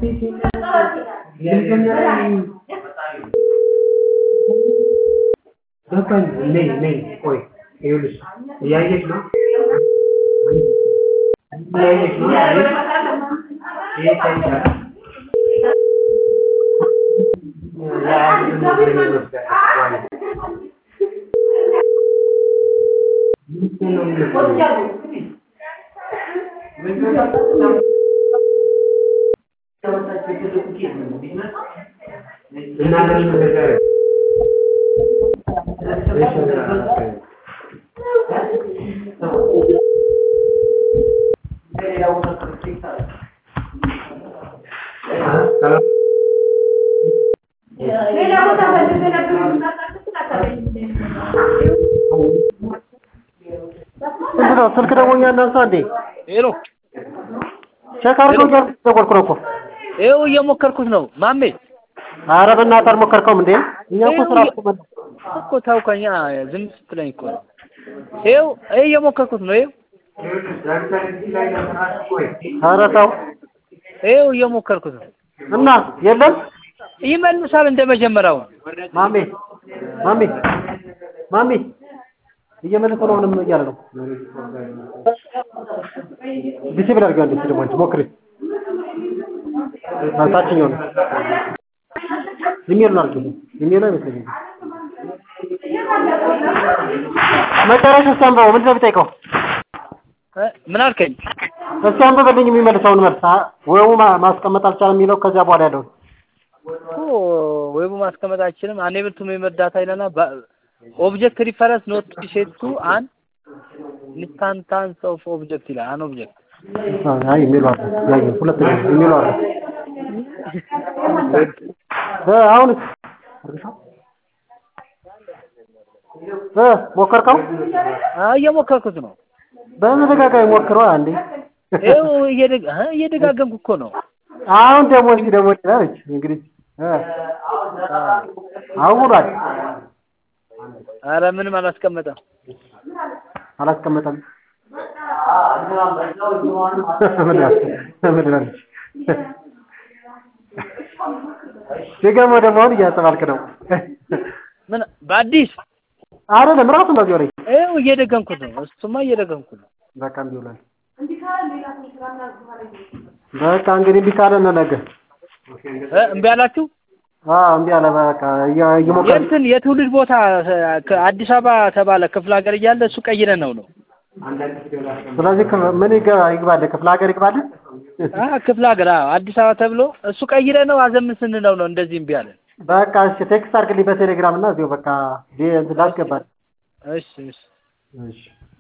ገባኝ። ነይ ነይ፣ ቆይ ይኸውልሽ፣ እያየሽ ነው እያየሽ ነው። ይሄ ይታይሻል። እና ለምን ነገር ምንድን ነው ስልክ ደግሞ እኛ እናንሳ እንዴ? ሄሎ ቼክ አድርገው እያልኩ ደወልኩ ነው እኮ። ይኸው እየሞከርኩት ነው ማሜ። ኧረ በእናትህ አልሞከርከውም እንዴ? እኛ እኮ ስራ እኮ መ- እኮ ታውቀኛ ዝም ስትለኝ እኮ ነው። ይኸው ይኸው እየሞከርኩት ነው። ይኸው ኧረ ተው ይኸው እየሞከርኩት ነው። እና የለም ይመልሳል እንደ መጀመሪያው። ማሜ ማሜ ማሜ እየመለሰ ነው ምንም እያለ ነው። ዲሲብል አድርገው አንዴ እስኪ ደግሞ አንቺ ሞክሪ። ታችኛው ነው ኢሜሉን አድርጊው። ኢሜሉ አይመስለኝም። መጨረሻ እስኪ አንብበው። ምንድን ነው የሚጠይቀው? እ ምን አልከኝ? እስኪ አንብበልኝ የሚመልሰውን መልስ። አ- ወይሙ ማ- ማስቀመጥ አልቻለም የሚለው ከዚያ በኋላ ያለውን እኮ ዌቡ ማስቀመጥ አይችልም። አንኤብል ቱ ሜምበር ዳታ ይለና ኦብጀክት ሪፈረንስ ኖት ሴት ቱ አን ኢንስታንታንስ ኦፍ ኦብጀክት ይላል። አን ኦብጀክት አይ ኢሜሉ አለ ያየው ሁለተኛ ኢሜሉ አለ እ አሁን እ ሞከርከው እየሞከርኩት ነው። በተደጋጋሚ ሞክረዋ እንዴ ይኸው እየደጋ- እ እየደጋገምኩ እኮ ነው። አሁን ደግሞ እስኪ ደግሞ ትላለች እንግዲህ እ አሁን ውሏል አረ ምንም አላስቀመጠም። አላስቀመጠም ምን ያስ ምን ይላለች ሲገርመው ደግሞ አሁን እያስተባልክ ነው ምን በአዲስ አይደለም ራሱ እንደዚህ ወሬ ይኸው እየደገምኩት ነው። እሱማ እየደገምኩ ነው። በቃ እምቢ ብሏል በቃ እንግዲህ እምቢ ካለ ነው ነገ እ እምቢ አላችሁ? አዎ እምቢ አለ በቃ እየ- እየሞከረ የእንትን የትውልድ ቦታ ከአዲስ አበባ ተባለ ክፍለ ሀገር እያለ እሱ ቀይረን ነው ነው ስለዚህ ክፍ- ምን ይገባ- ይግባልህ ክፍለ ሀገር ይግባልህ አ ክፍለ ሀገር አዎ አዲስ አበባ ተብሎ እሱ ቀይረ ነው አዘምን ስንለው ነው እንደዚህ እምቢ አለን። በቃ እሺ ቴክስት አድርግልኝ በቴሌግራም እና እዚሁ በቃ ዲ- እንትን ላስገባል እሺ እሺ እሺ